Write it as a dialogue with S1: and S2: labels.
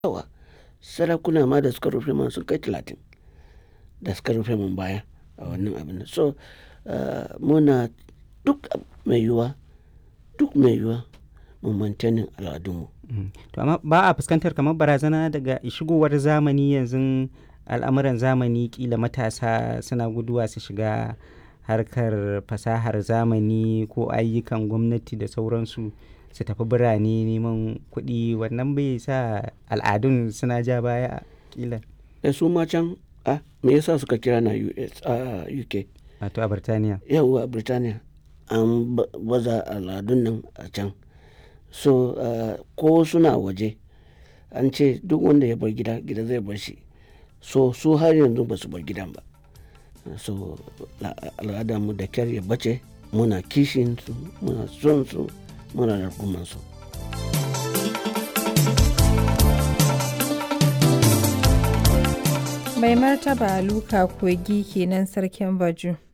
S1: yawa sarakuna ma da suka rufe man sun kai talatin da suka rufe mun baya a wannan abin so muna duk mai yiwuwa duk mai yiwuwa mu maintaining al'adunmu
S2: to amma ba a fuskantar kamar barazana daga shigowar zamani yanzu al'amuran zamani kila matasa suna guduwa su shiga harkar fasahar zamani ko ayyukan gwamnati da sauransu su tafi birane neman kuɗi wannan bai sa al'adun suna ja baya kila
S1: da su ma can a me yasa suka kira na US a UK
S2: wato a Birtaniya
S1: yawwa Birtaniya an baza al'adun nan a can so ko suna waje an ce duk wanda ya bar gida gida zai bar shi so su har yanzu ba su bar gidan ba so al'adarmu da kyar ya bace muna kishin su muna son su muna rarkuman su
S3: mai martaba luka kogi kenan sarkin baju